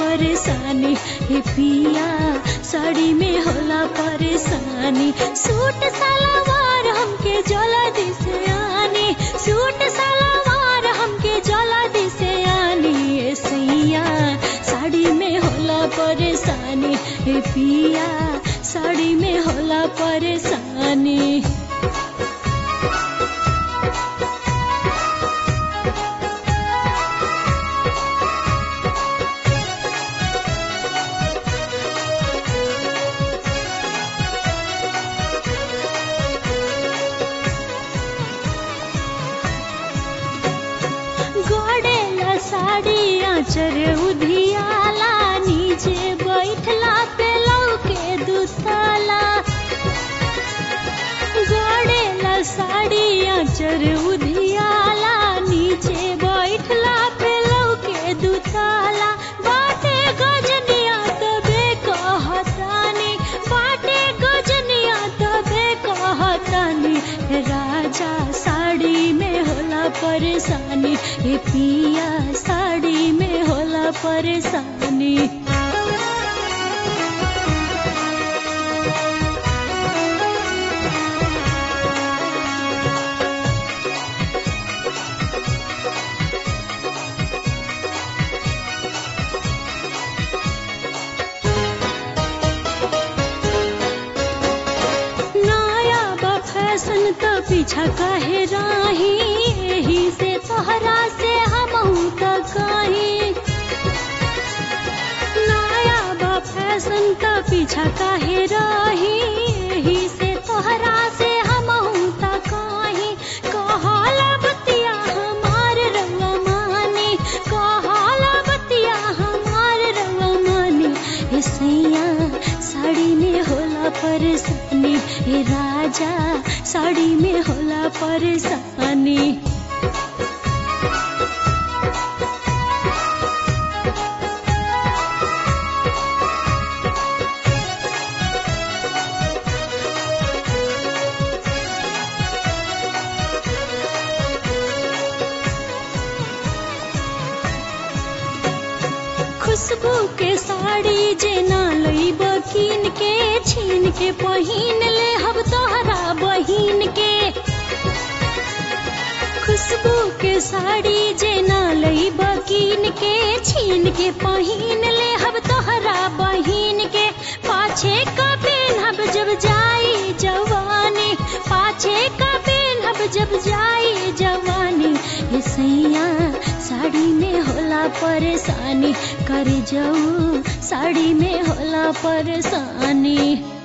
परेशानी हे पिया साड़ी में होला परेशानी सूट सलवार हमके जल्दी से आनी सूट सलवार हमके जल्दी से आनी ए सैया साड़ी में होला परेशानी हे पिया साड़ी में होला परेशानी गड़ेला साड़ी आचर उधियाला नीचे बैठला पे लौके दुताला गड़ेला साड़ी आचर उधियाला नीचे बैठला पे लौके दुताला बाटे गजनिया तबे कहतानी बाटे गजनिया तबे कहतानी राजा साड़ी में होला परेशानी हे पिया साड़ी में होला परेशानी नया बा फैशन त पीछा काहे राही एही से तोहरा से हमहू त कहीं नया बा फैशन त पीछा काहे राही एही से तोहरा से हमहू त कहीं कहाला बतिया हमार रंगा मानी कहाला बतिया हमार रंगा मानी ए सैया साड़ी में होला परेशानी ए राजा साड़ी में होला परेशानी खुशबू के साड़ी जे ना लईब कीन के छीन के पहिन ले हब तोहरा बहिन के खुशबू के साड़ी जे ना लईब कीन के छीन के पहिन ले हब तोहरा बहिन के पाछे का पेनहब जब जाई जवानी पाछे का पेनहब जब जाई जवानी ये सैया साड़ी में होला परेशानी कर जाऊ साड़ी में होला परेशानी